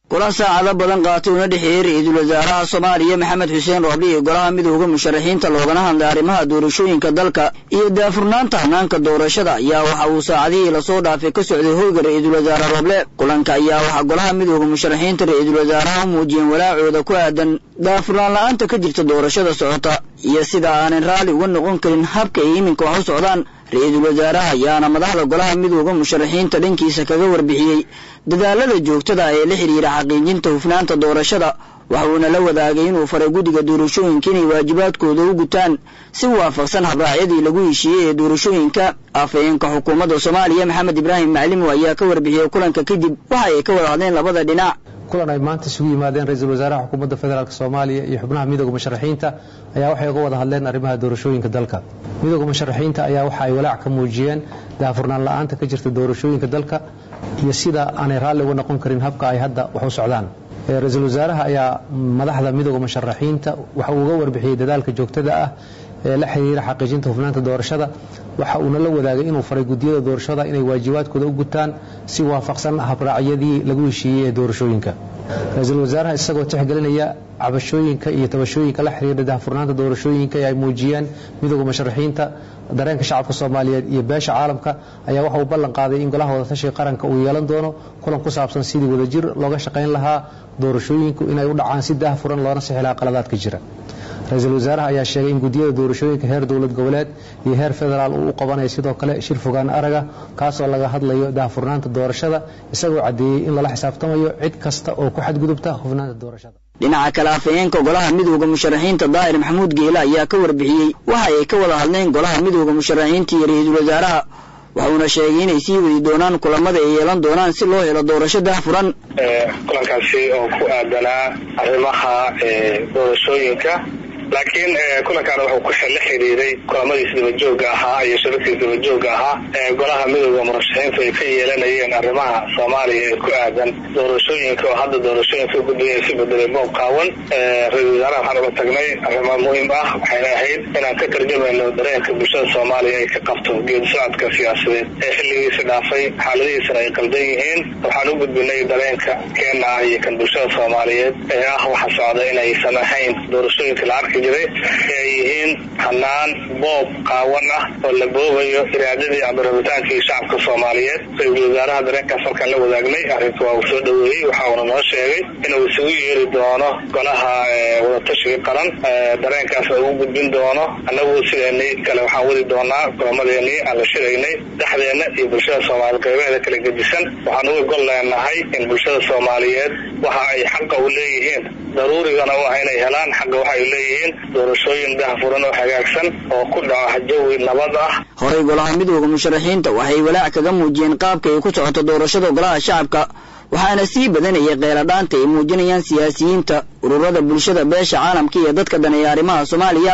kulan saacado badan qaatay una dhexeeyey ra-iisul wasaaraha soomaaliya maxamed xuseen roobli iyo golaha midooda musharaxiinta loogana hadlay arrimaha doorashooyinka dalka iyo daafurnaanta hanaanka doorashada ayaa waxa uu saacadihii lasoo dhaafay ka socday hoyga ra-iisul wasaare rooble kulanka ayaa waxaa golaha midooda musharaxiinta ra-iisul wasaaraha u muujiyeen walaacooda ku aadan daafurnaan la-aanta ka jirta doorashada socota iyo sida aanan raalli uga noqon karin habka ay iminka wax u socdaan ra-iisul wasaaraha ayaana madaxda golaha midooda musharaxiinta dhankiisa kaga warbixiyey dadaalada joogtada ee la xidhiira xaqiijinta hufnaanta doorashada waxa uuna la wadaagay inuu faray guddiga doorashooyinka inay waajibaadkooda u gutaan si waafaqsan habraacyadii lagu heshiiyey ee doorashooyinka afhayeenka xukuumadda soomaaliya maxamed ibraahim maclimo ayaa ka warbixiyey kulanka kadib waxa ay ka wada hadleen labada dhinac kulan ay maanta isugu yimaadeen ra-iisul wasaaraha xukuumadda federaalk soomaaliya iyo xubnaha midooda musharaxiinta ayaa waxay uga wada hadleen arrimaha doorashooyinka dalka midooda musharaxiinta ayaa waxa ay walaac ka muujiyeen daafurnaan la-aanta ka jirta doorashooyinka dalka iyo sida aanay raalli uga noqon karin habka ay hadda wax u socdaan ra-iisul wasaaraha ayaa madaxda midooda musharaxiinta waxa uu uga warbixiyey dadaalka joogtada ah ee la xiriira xaqiijinta hufnaanta doorashada waxa uuna la wadaagay inuu faray guddiyada doorashada inay waajibaadkooda u gutaan si waafaqsan habraacyadii lagu heshiiyey ee doorashooyinka ra-iisul wasaaraha isagoo tixgelinaya cabashooyinka iyo tabashooyinka la xiriira daahfurnaanta doorashooyinka ee ay muujiyeen midooda musharaxiinta dareenka shacabka soomaaliyeed iyo beesha caalamka ayaa waxa uu ballan qaaday in golaha wadatashiga qaranka uu yeelan doono kulan ku saabsan sidii wadajir looga shaqayn lahaa doorashooyinku inay u dhacaan si daahfuran loona sixi lahaa qaladaadka jira ra-iisul wasaaraha ayaa sheegay in guddiyada doorashooyinka heer dowlad goboleed iyo heer federaal uu u qabanayo sidoo kale shir fogaan araga kaasoo laga hadlayo daahfurnaanta doorashada isagoo caddeeyey in lala xisaabtamayo cid kasta oo ku xadgudubta hufnaanta doorashada dhinaca kale afhayeenka golaha midooda musharaxiinta daahir maxamuud geele ayaa ka warbixiyey waxa ay ka wada hadleen golaha midooda musharaxiinta iyo ra-iisul wasaaraha waxuuna sheegay inay sii wadi doonaan kulamada ay yeelan doonaan si loo helo doorasho daahfuran kulankaasi oo ku aadanaa arrimaha doorashooyinka laakiin kulankaana wuxuu la xidhiiray kulamadiis dabajooga ahaa iyo shirarkiis dabajooga ahaa ee golaha midooda murashaxiintu ay ka yeelanayeen arrimaha soomaaliya ee ku aadan doorashooyinka oo hadda doorashooyinka guddiga ay si bedelay boob qaawan ra-isul wasaaraha waxaan uga tagnay arrimo muhiim ah waxayna ahayd inaan ka tarjamayno dareenka bulshada soomaaliya ay ka qabto geedi socodka siyaasadeed ee xilligiisa dhaafay xaaladihiisana ay qaldan yihiin waxaan u gudbinay dareenka keena ah iyo kan bulshada soomaaliyeed ee ah waxa socda inaysan ahayn doorashooyinka la arki jiray ee ay yihiin hanaan boob qaawan ah oo la boobayo iraadadii ama rabitaankii shacabka soomaaliyeed ra-iisul wasaaraha dareenkaas halkaan la wadaagnay arrinka waa uu soo dhoweeyey waxa uuna noo sheegay inuu isugu yeeri doono golaha wadatashiga qaran dareenkaasna ugu gudbin doono annagu sideenii kale waxaan wadi doonaa kulamadeenii aan la shiraynay dhexdeena iyo bulshada soomaaliyeed qaybaheeda kala gedisan waxaan uga gol leenahay in bulshada soomaaliyeed waxa ay xaqa u leeyihiin daruurigana u ah inay helaan xaqa waxay leeyihiin doorashooyin daahfuran oo hagaagsan oo ku dhaca jawi nabad ah horey golaha midooda musharaxiinta waxay walaac kaga muujiyeen qaabka ay ku socoto doorashada golaha shacabka waxaana sii badanayay kheyladhaanta ay muujinayaan siyaasiyiinta ururada bulshada beesha caalamka iyo dadka daneeya arrimaha soomaaliya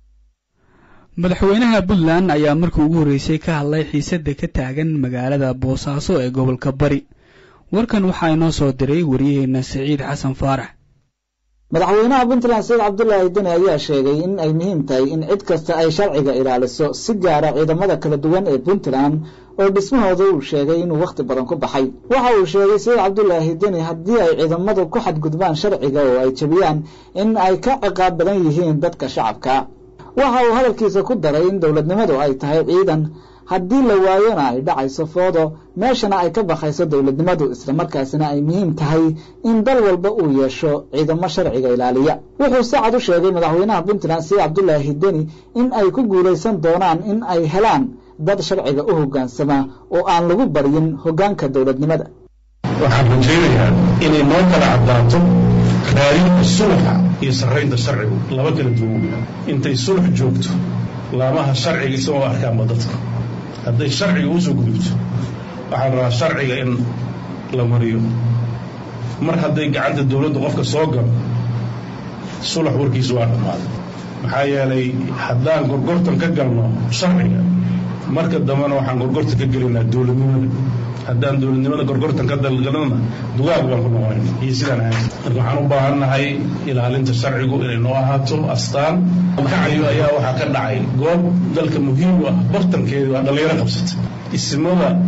madaxweynaha puntland ayaa markii ugu horreysay ka hadlay xiisadda ka taagan magaalada boosaaso ee gobolka bari warkan waxaa inoo soo diray waryaheena siciid xasan faarax madaxweynaha puntland said cabdulaahi deni ayaa sheegay in ay muhiim tahay in cid kasta ay sharciga ilaaliso si gaara ciidamada kala duwan ee puntland oo dhismahooda uu sheegay inuu wakhti badan ku baxay waxa uu sheegay sayid cabdulaahi deni haddii ay ciidamadu ku xadgudbaan sharciga oo ay jebiyaan in ay ka ciqaab badan yihiin dadka shacabka waxa uu hadalkiisa ku daray in dowladnimadu ay tahay ciidan haddii la waayona ay dhacayso foodo meeshana ay ka bakayso dowladnimadu islamarkaasina ay muhiim tahay in dal walba uu yeesho ciidamo sharciga ilaaliya wuxuu si cad u sheegay madaxweynaha puntland sayid cabdulaahi deni in ay ku guulaysan doonaan in ay helaan dad sharciga u hoggaansama oo aan lagu baryin hoggaanka dowladnimada waxaan rajaynayaa inay noo kala caddaato raadinta sulxa iyo sarraynta sharcigu laba kala duwan intay sulx joogto laamaha sharciga isagoo arkaanba dadka hadday sharciga usoo gudubto waxaa la rabaa sharciga in la mariyo mar hadday gacanta dowladda qofka soo galo sulax warkiisu waa dhammaaday maxaa yeelay haddaan gorgortan ka galno sharciga marka dambena waxaan gorgortan ka gelaynaa dowladnimada haddaan dowladnimada gorgortan ka dalgalnana dugaag baan ku noqonayna iyo sidaan ahayn marka waxaan u baahannahay ilaalinta sharcigu inay noo ahaato astaan kacayo ayaa waxaa ka dhacay goob dalka muhiim u ah bartankeedu waa dhallinyaro qabsata ismada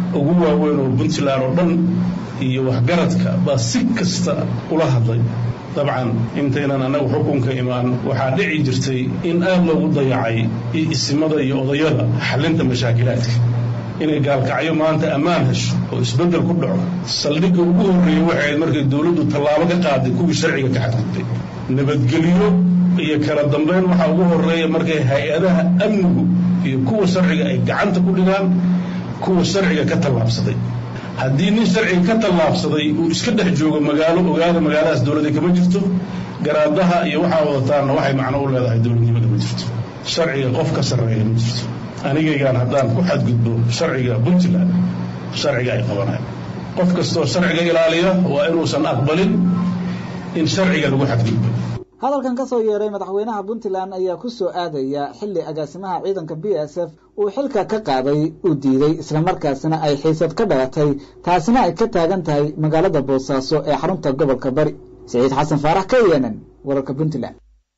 ugu waaweyn oo puntland oo dhan iyo waxgaradka baa si kasta ula hadlay dabcan intaynan annagu xukunka imaan waxaa dhici jirtay in aad loogu dayacay isimada iyo odayada xallinta mashaakilaadka inay gaalkacyo maanta ammaan hesho oo isbeddel ku dhaco saldhigga ugu horreeyey waxay ahayd markay dowladdu tallaabo ka qaaday kuwii sharciga ka xadgudbay nabadgelyo iyo kala dambayn waxaa ugu horreeya markay hay-adaha amnigu iyo kuwa sharciga ay gacanta ku dhigaan kuwa sharciga ka tallaabsaday haddii nin sharciga ka tallaabsaday uu iska dhex joogo magaalo ogaada magaaladaas dowladda kama jirto garaadaha iyo waxaa wadataanna waxay macno u leedahay dowladnimada ma jirto sharciga qof ka sarreeya ma jirto anigaygaan haddaan ku xadgudbo sharciga puntland sharciga ay qabanayan qof kastoo sharciga ilaaliya waa inuusan aqbalin in sharciga lagu xadgudbo hadalkan ka soo yeeray madaxweynaha puntland ayaa ku soo aadaya xilli agaasimaha ciidanka b s f uu xilka ka qaaday uu diiday islamarkaasina ay xiisad ka dhalatay taasina ay ka taagan tahay magaalada boosaaso ee xarunta gobolka bari siciid xasan faarax k n n wararka puntland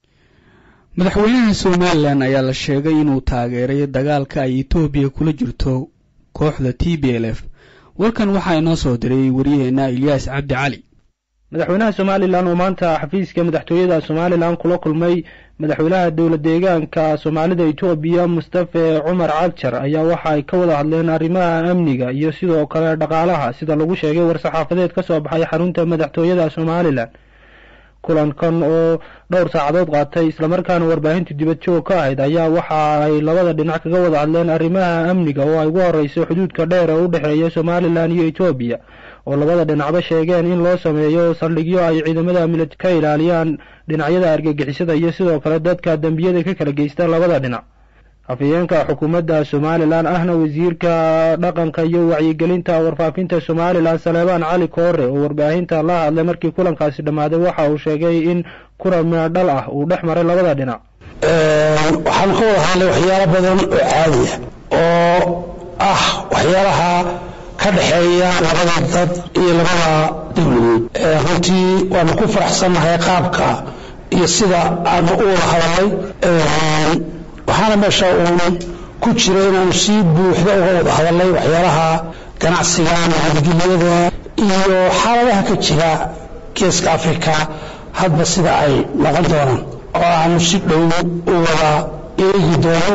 madaxweynaha somalilan ayaa la sheegay inuu taageeray dagaalka ay etoobiya kula jirto kooxda t b l f warkan waxaa inoo soo diray waryaheena ilyaas cabdi cali madaxweynaha somalilan oo maanta xafiiska madaxtooyada somalilan kula kulmay madaxweynaha dowla deegaanka soomaalida etoobiya mustafe cumar cagjar ayaa waxa ay ka wada hadleen arrimaha amniga iyo sidoo kale dhaqaalaha sida lagu sheegay war-saxaafadeed ka soo baxay xarunta madaxtooyada somalilan kulankan oo dhowr saacadood qaatay islamarkaana warbaahintu dibad joog ka ahayd ayaa waxa ay labada dhinac kaga wada hadleen arrimaha amniga oo ay ugu horeyso xuduudka dheer ee u dhexeeya somalilan iyo etoobiya oo labada dhinacba sheegeen in loo sameeyo saldhigyo ay ciidamada milad ka ilaaliyaan dhinacyada argagixisada iyo sidoo kale dadka dembiyada ka kala geysta labada dhinac afhayeenka xukuumadda somalilan ahna wasiirka dhaqanka iyo wacyigelinta warfaafinta somalilan saleebaan cali koore oo warbaahinta la hadlay markii kulankaasi dhammaaday waxa uu sheegay in kulan meedhal ah uu dhex maray labada dhinac waxaan ka wada hadlay waxyaalo badan oo caadiya oo ah waxyaalaha ka dhexeeya labada dad iyo labada dowladood runtii waanu ku faraxsannahay qaabka iyo sida aanu u wada hadalnay waxaana meesha uun ku jira inaanu si buuxda uga wada hadalnay waxyaalaha ganacsiga nabadgelyada iyo xaaladaha ka jira geeska africa hadba sida ay noqon doonaan oo aanu si dhow u wada eegi doono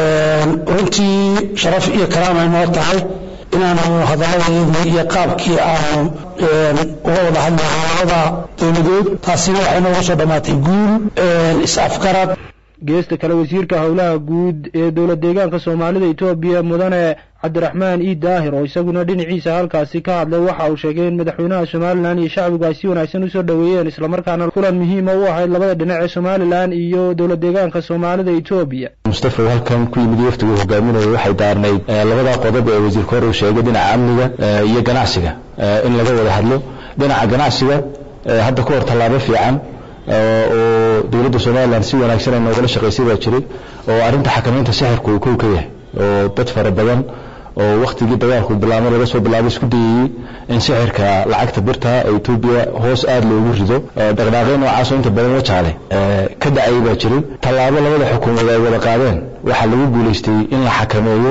runtii sharaf iyo karaam ay noo tahay inaanu hadalladeedii iyo qaabkii aanu uga wada hadlahay labada dowladood taasina waxay nooga soo dhammaatay guul is-afgarad geesta kale wasiirka howlaha guud ee dowla deegaanka soomaalida etoobiya mudane cabdiraxmaan ii daahir oo isaguna dhinaciisa halkaasi ka hadlay waxa uu sheegay in madaxweynaha somalilan iyo shacbigu ay si wanaagsan usoo dhoweeyeen islamarkaana kulan muhiima u ahayd labada dhinac ee somalilan iyo dowla deegaanka soomaalida etoobiya mustafa halkan ku yimid waftigu hogaaminaya waxay daarnayd labada qodob ee wasiirka hore uu sheegay dhinaca amniga iyo ganacsiga in laga wada hadlo dhinaca ganacsiga hadda ka hor tallaabo fiican oo dowladda somalilan si wanaagsan ay noogala shaqaysay baa jiray oo arrinta xakamaynta sixirku uu kow ka yahay oo dad fara badan oo wakhtigii dagaalku bilaabay laga soo bilaabay isku dayayey in sixirka lacagta birta ee etoobiya hoos aada loogu rido dhaqdhaaqyo noocaasoo inta badan wajaale ka dhacayay baa jiray tallaabo labada xukuumood ay wada qaadeen waxaa lagu guulaystay in la xakameeyo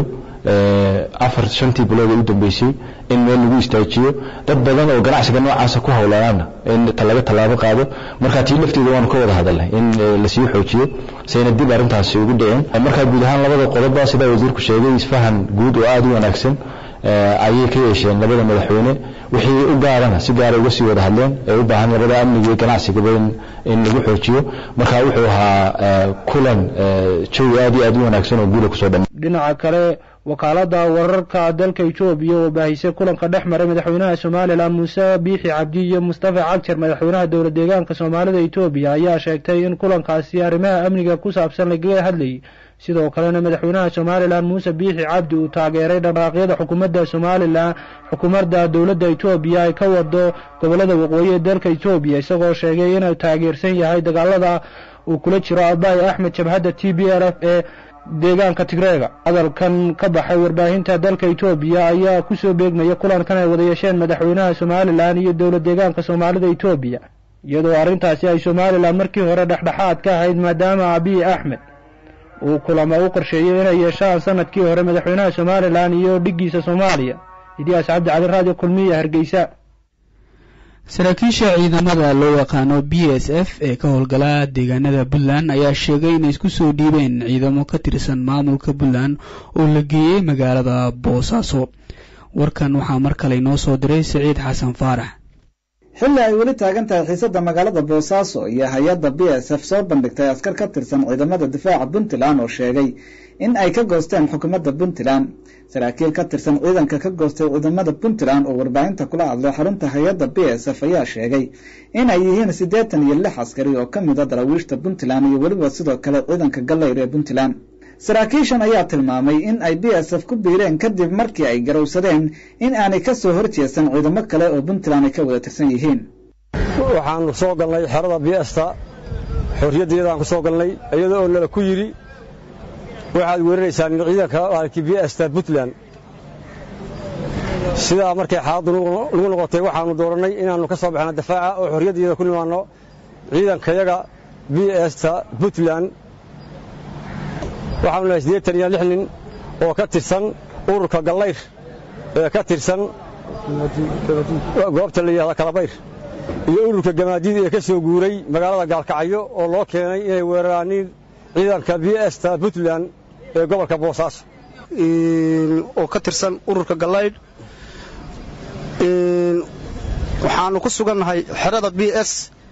afar shantii bilood ee u dambeysay in meel lagu istaajiyo dad badan oo ganacsiga noocaasa ku howlanaana in laga tallaabo qaado marka tii lafteeda waanu ka wada hadalnay in lasii xoojiyo sayna dib arrintaasi ugu dhicin marka guud ahaan labada qodobba sidaa wasiirku sheegay isfahan guud oo aada u wanaagsan ayay ka yeesheen labada madaxweyne wixii u gaarana si gaara uga sii wada hadleen ee u baahan labada amniga iyo ganacsigaba in lagu xoojiyo marka wuxuu ahaa kulan jawi aad iyo aad u wanaagsan oo guula kusoo dhama dhinaca kale wakaalada wararka dalka etoobiya oo baahisay kulanka dhex maray madaxweynaha somalilan muuse biixi cabdi iyo mustafa cagjar madaxweynaha dowla deegaanka soomaalida etoobiya ayaa sheegtay in kulankaasi arrimaha amniga ku saabsan lagaga hadlayay sidoo kalena madaxweynaha somalilan muuse biixi cabdi uu taageeray dhaqaaqyada xukuumadda somalilan xukuumadda dowladda etoobiya ay ka wado gobolada waqooyi ee dalka etoobiya isagoo sheegay inuu taageersan yahay dagaalada uu kula jiro abaay axmed jabhadda t b l f ee deegaanka tigreega hadalkan ka baxay warbaahinta dalka etoobiya ayaa kusoo beegmaya kulankan ay wada yeesheen madaxweynaha somalilan iyo dowla deegaanka soomaalida etoobiya iyadoo arrintaasi ay somalilan markii hore dhexdhexaad ka ahayd maadaama abiy axmed uu kulamo u qorsheeyey inay yeeshaan sanadkii hore madaxweynaha somalilan iyo dhiggiisa soomaaliya ilyaas cabdi cali raadiyo kulmiya hargeysa saraakiisha ciidamada loo yaqaano b s f ee ka howlgala deegaanada puntland ayaa sheegay inay isku soo dhiibeen ciidamo ka tirsan maamulka puntland oo la geeyey magaalada boosaaso warkan waxaa mar kale inoo soo diray siciid xasan faarax xilli ay weli taagan tahay xiisadda magaalada boosaaso iyo hay-adda b s f soo bandhigtay askar ka tirsan ciidamada difaaca puntland oo sheegay in ay ka goosteen xukuumadda puntland saraakiil ka tirsan ciidanka ka goostay ciidamada puntland oo warbaahinta kula hadlay xarunta hay-adda b s f ayaa sheegay in ay yihiin siddeetan iyo lix askari oo ka mid a daraawiishta puntland iyo weliba sidoo kale ciidanka gallayr ee puntland saraakiishan ayaa tilmaamay in ay b s f ku biireen kadib markii ay garowsadeen in aanay ka soo horjeesan ciidamo kale oo puntland ay ka wada tirsan yihiin waxaanu soo galnay xerada biyesta xorriyaddeedaan ku soo galnay iyada oo nala ku yidhi waxaad weeraraysaan ciidanka maalkii biyesta puntland sidaa markay xaaladdu nagu noqotay waxaannu doorannay inaannu ka soo baxno dafaaca oo xorriyaddeeda ku nimaanno ciidankayaga biyesta puntland waxaanu nahay siddeetan iyo lix nin oo ka tirsan ururka gallayr ee ka tirsan goobta la yidhahda kalabayr iyo ururka gamaadiid ee ka soo guuray magaalada gaalkacyo oo loo keenay inay weeraraaniin ciidanka b sta puntland ee gobolka boosaaso oo ka tirsan ururka gallaydh waxaannu ku sugannahay xerada b s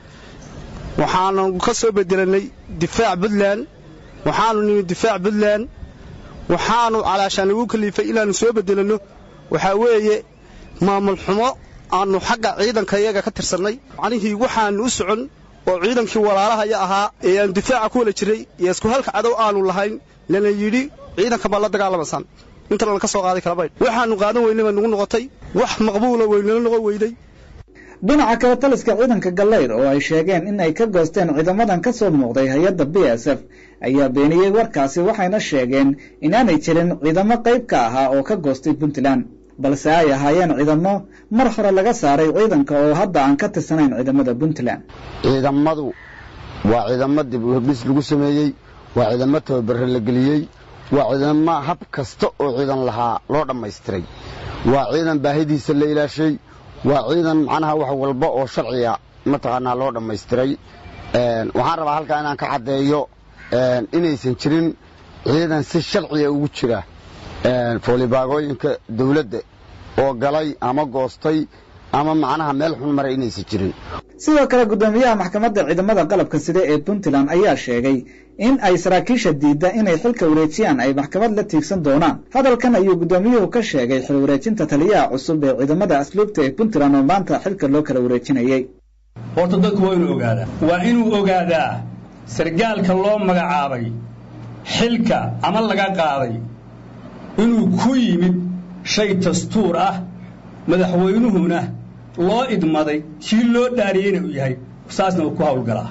waxaanu ka soo bedelannay difaac puntland waxaannu nimi difaac puntland waxaannu calaashaan igu kaliifay inaannu soo bedelanno waxaa weeye maamul xumo aannu xagga ciidankayaga ka tirsannay macnihii waxaannu u socon oo ciidankii walaalahaya ahaa ee aannu difaaca ku wala jiray iyo isku halka cadow aannu lahayn lana yidhi ciidanka baa la dagaalamaysaan inta lana ka soo qaaday kalabaydh waxaannu qaadan weynay baa nugu noqotay wax maqbuula weynala noqon weyday dhinaca kale taliska ciidanka gallayr oo ay sheegeen in ay ka goosteen ciidamadan ka soo muuqday hay-adda b s f ayaa beeniyey warkaasi waxayna sheegeen inaanay jirin ciidamo qayb ka ahaa oo ka goostay puntland balse ay ahaayeen ciidamo mar hore laga saaray ciidanka oo hadda aan ka tirsanayn ciidamada puntland ciidamadu waa ciidamo dib u hordhis lagu sameeyey waa ciidamo tababare la geliyey waa ciidamo hab kasta oo ciidan lahaa loo dhammaystiray waa ciidan baahidiisa la ilaashay waa ciidan macnaha wax walba oo sharciga mataqaanaa loo dhammaystiray waxaan rabaa halkaa inaan ka caddeeyo inaysan jirin ciidan si sharciga ugu jira foolibaagooyinka dawladda oo galay ama goostay ama macnaha meel xun maray inaysan jirin sidoo kale guddoomiyaha maxkamadda ciidamada qalabka side ee puntland ayaa sheegay in ay saraakiisha diidda inay xilka wareejiyaan ay maxkamad la tiigsan doonaan hadalkan ayuu guddoomiyuhu ka sheegay xil wareejinta taliyaha cusub ee ciidamada asluubta ee puntland oo maanta xilka loo kala wareejinayey horta dadku waa inuu ogaadaa waa inuu ogaadaa sargaalka loo magacaabay xilka ama laga qaaday inuu ku yimid shay dastuur ah madaxweynuhuna loo idmaday kii loo dhaariyeyna uu yahay saasna uu ku hawlgalaa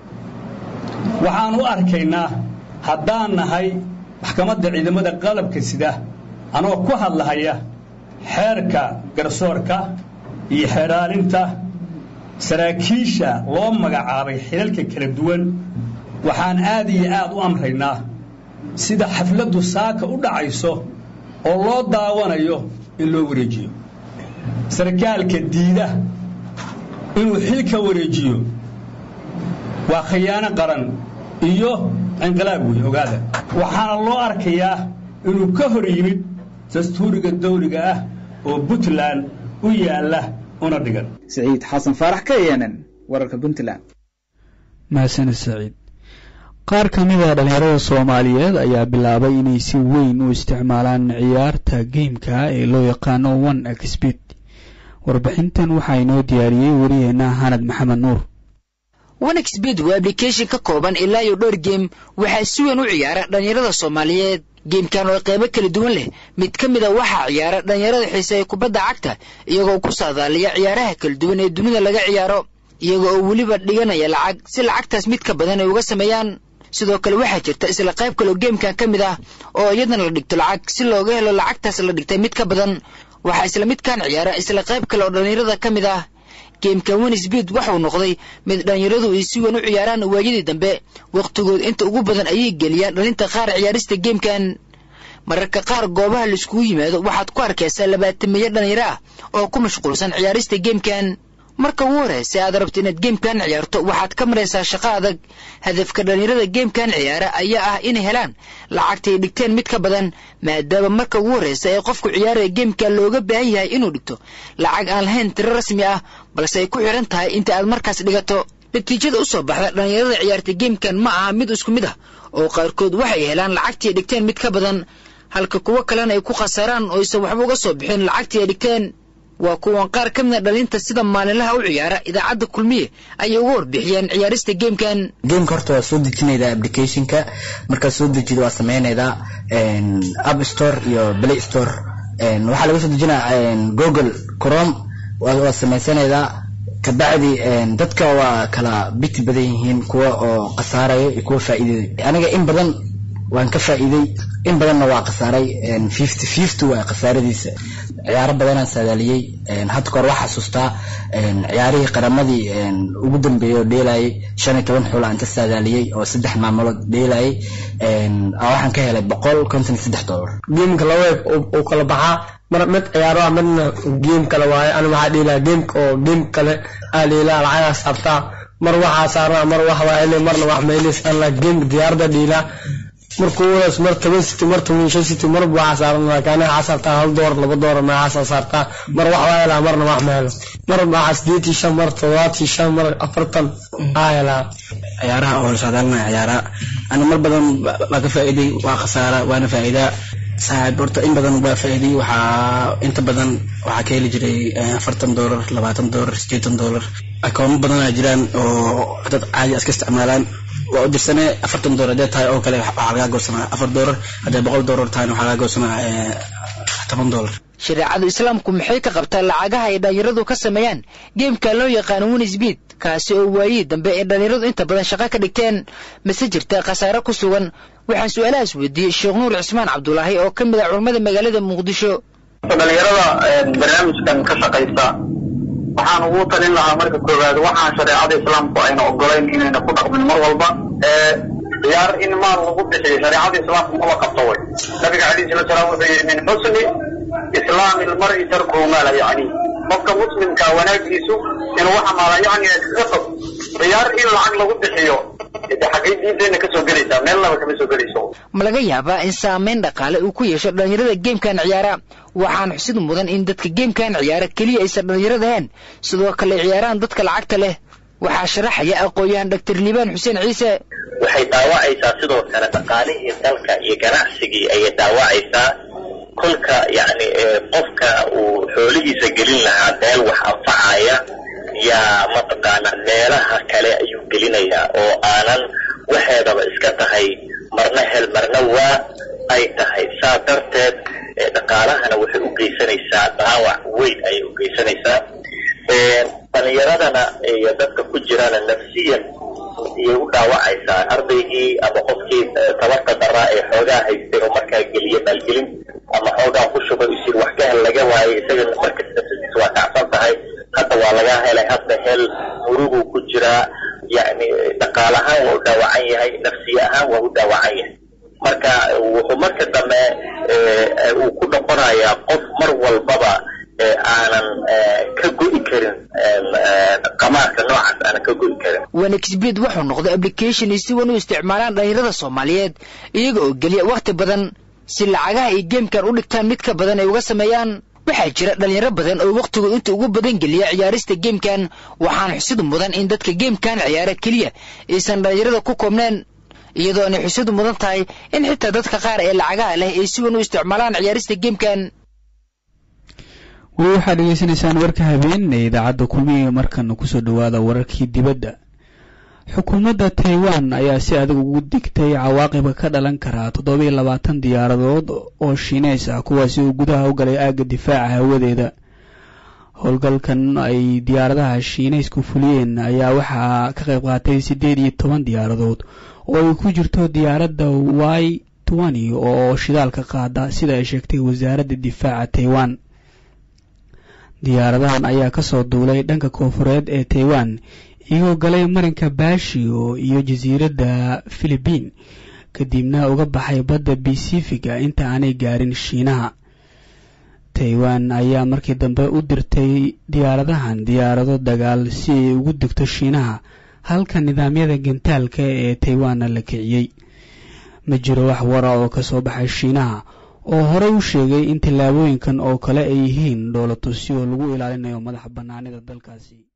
waxaan u arkaynaa haddaan nahay maxkamadda ciidamada qalabka sida anoo ku hadlahaya xeerka garsoorka iyo xeeraalinta saraakiisha loo magacaabay xilalka kala duwan waxaan aad iyo aad u amraynaa sida xafladdu saaka u dhacayso oo loo daawanayo in loo wareejiyo sarkaalka diida inuu xilka wareejiyo waa khiyaano qaran iyo inqilaab wey ogaada waxaana loo arkayaa inuu ka hor yimid dastuuriga dawliga ah oo puntland u yaalla una dhigan siciid xasan faarax ka yeenan wararka puntland mahadsanid saciid qaar ka mid a dhallinyarada soomaaliyeed ayaa bilaabay inay si weyn u isticmaalaan ciyaarta geymka ee loo yaqaano one exbit warbixintan waxaa inoo diyaariyey wariyeenna hanad maxamed nuur onexbid waa ablication ka kooban ilaa iyo dhowr geem waxaa si weyn u ciyaara dhallinyarada soomaaliyeed geemkan oo qaybo kala duwan leh mid ka mid a waxaa ciyaara dhallinyarada xiiseeya kubadda cagta iyagoo ku saadaaliya ciyaaraha kala duwan ee dunida laga ciyaaro iyaga oo weliba dhiganaya lacag si lacagtaas mid ka badan ay uga sameeyaan sidoo kale waxaa jirta isla qayb kaleoo geemkan ka mid ah oo iyadana la dhigto lacag si looga helo lacagtaas la dhigtay mid ka badan waxaa isla midkan ciyaara isla qayb kale oo dhallinyarada ka mid ah geemka winsbid waxuu noqday mid dhallinyaradu ay si weyn u ciyaaraan waayadii dambe wakhtigood inta ugu badan ayay geliyaan dhalinta qaar ciyaarista geemkan mararka qaar goobaha laiskugu yimaado waxaad ku arkaysaa labaatamiyo dhallinyaro ah oo ku mashquulsan ciyaarista geemkan marka ugu horraysa aad rabto inaad geemkan ciyaarto waxaad ka maraysaa shaqo adag hadafka dhallinyarada geemkan ciyaara ayaa ah inay helaan lacagtay dhigteen mid ka badan maadaama marka ugu horraysa ee qofku ciyaaraya geemka looga baahan yahay inuu dhigto lacag aan lahayn tiro rasmi ah balse ay ku xidhan tahay inta aad markaas dhigato natiijada u soo baxda dhallinyarada ciyaarta geemkan ma aha mid isku mid ah oo qaarkood waxay helaan lacagtii ay dhigteen mid ka badan halka kuwo kalena ay ku khasaaraan oo aysan waxba uga soo bixin lacagtii ay dhigteen waa kuwan qaar ka mida dhalinta sida maalinlaha u ciyaara idaacadda kulmiye ayay uga warbixiyeen ciyaarista geemkan geemka horta waa soo dejinaydaa applicationka markaad soo dejido waa sameynaydaa app store iyo play store waxaa laga soo dejinaa google chrome waa sameysanaydaa kabacdi dadka waa kala biti badan yihiin kuwa oo khasaaraya iyo kuwa faa'iiday aniga in badan waan ka faa'iiday in badanna waa khasaaray fifty fifty waa khasaaradiisa ciyaaro badanaan saadaaliyey hadda kahor waxaa xasuustaa ciyaarihii qaramadii ugu dambeeyey oo dheelayay shan iyo toban xul aan ka saadaaliyey oo saddex maamulood dheelayay waxaan ka helay boqol konton iyo saddex dollar geemka laba eeg uu kala baxaa mar mid ciyaaro ah midna geem kale waaye ana waxaa dhiilaa geemka oo geem kale aa dhiilaa lacagaa saartaa mar waxaa saarnaa mar wax waa hele marna wax meelis alla geemka diyaarada dhiilaa markuu wadaas mar toban city mar toban shan city marba waxaa saaran kaana waxaa saartaa hal doolar laba doolar maxaasaa saartaa mar wax waa helaa marna wax ma helo mar maxaa sideetii shan mar todobaatii shan mar afartan aa helaa ciyaaraha oo saadaalina ciyaara ana mar badan waa ka faa'iiday waa khasaara waana faa'iidaa saaxiib horta in badan waa faa'iiday waxaa inta badan waxaa ka heli jiray afartan doolar labaatan doolar sideetan doolar akoomo badanaa jiraan oo dad caadi iska isticmaalaan waa u dirsanee afartan doolar hadee tahay oo kale waxaa lagaa goosanaa afar doolar hadday boqol doolar tahayna waxaa lagaa goosanaa toban doolar shareecada islaamku maxay ka qabtaa lacagaha ay dhallinyaradu ka sameeyaan geemka loo yaqaano winisbeed kaasi oo waayihii dambe ee dhallinyaradu inta badan shaqo ka dhigteen mase jirta khasaare ku sugan waxaan su-aalahaas weydiiyey sheekh nuur cismaan cabdulaahi oo ka mid ah culammada magaalada muqdisho dhalinyarada barnaamijkan ka shaqaysa waxaan ugu talin lahaa marka koowaad waxaan shareecada islaamku ayna ogolayn inayna ku dhaqmin mar walba ciyaar in maal lagu bixiyo shareecada islaamku maba qabto way nabiga calayhi salatu salaam wuxuu yidhi min xusni islaami lmari tarkuhu maala yacni qofka muslimka wanaagiisu inuu waxa maala yacni iskaga tag ciyaar in lacag lagu bixiyo de xaggay diinteenna ka soo gelaysaa meel laba kama soo gelayso ma laga yaabaa in saameyn dhaqaale uu ku yeesho dhallinyarada geemkan ciyaara waxaan xusid mudan in dadka geemkan ciyaara keliya aysan dhallinyarada ahayn sidoo kale ciyaaraan dadka lacagta leh waxaa sharaxaya aqoon-yahan doctor liibaan xuseen ciise waxay dhaawacaysaa sidoo kale dhaqaalihii dalka iyo ganacsigii ayay dhaawacaysaa kolka yacni qofka uu xoolihiisa gelin lahaa meel wax anfacaya yaa mataqaana meelaha kale ayuu gelinayaa oo aanan waxeedaba iska tahay marna hel marna waa ay tahay saa darteed dhaqaalahana waxay u geysanaysaa dhaawac weyn ayay u geysanaysaa dhalinyaradana iyo dadka ku jirana nafsiyan iyay u dhaawacaysaa ardaygii ama qofkii tabarta daraa ee xoogaa haystay oo markaa geliya maalgelin ama xoogaa ku shubay isir wax ka hel laga waayay isaga markas nafsadiisa waa kacsan tahay hadda waa laga helay hadda hel muruguu ku jiraa yacni dhaqaal ahaan waa u dhaawacan yahay nafsiye ahaan waa u dhaawacan yahay marka wuxuu marka dambe uu ku noqonayaa qof mar walbaba aanan ka go'i karin qamaarka noocaas aanan ka go'i karin wanexbed wuxuu noqday application ay si wan u isticmaalaan dhallinyarada soomaaliyeed iyaga oo geliya wakhti badan si lacagaha ay geemkan u dhigtaan mid ka badan ay uga sameeyaan waxaa jira dhallinyaro badan oo wakhtigood inta ugu badan geliya ciyaarista geemkan waxaan xusid mudan in dadka geemkan ciyaara keliya aysan dhallinyarada ku koobneen iyadoo aanay xusid mudan tahay in xitaa dadka qaar ee lacagaha leh ay si wan u isticmaalaan ciyaarista geemkan weli waxaad dhegeysanaysaan warka habeen ee idaacadda kulmiga markana kusoo dhowaada wararkii dibadda xukuumadda taiwan ayaa si adag ugu digtay cawaaqiba ka dhalan karaa toddoba iyo labaatan diyaaradood oo shiineys ah kuwaasi uu gudaha u galay aagga difaaca hawadeeda howlgalkan ay diyaaradaha shiineysku fuliyeen ayaa waxaa ka qayb qaatay siddeed iyo toban diyaaradood oo ay ku jirto diyaaradda y twenty oo shidaalka qaada sida ay sheegtay wasaaradda difaaca taiwan diyaaradahan ayaa kasoo duulay dhanka koofureed ee taiwan iyagoo galay marinka baashio iyo jasiiradda philibiin kadibna uga baxay badda basifiga inta aanay gaarin shiinaha taiwan ayaa markii dambe u dirtay diyaaradahan diyaarado dagaal si ay ugu degto shiinaha halka nidaamyada gantaalka ee taiwanna la kiciyey ma jiro wax wara oo ka soo baxay shiinaha oo horey u sheegay in tallaabooyinkan oo kale ay yihiin dhoolatusyo lagu ilaalinayo madax bannaanida dalkaasi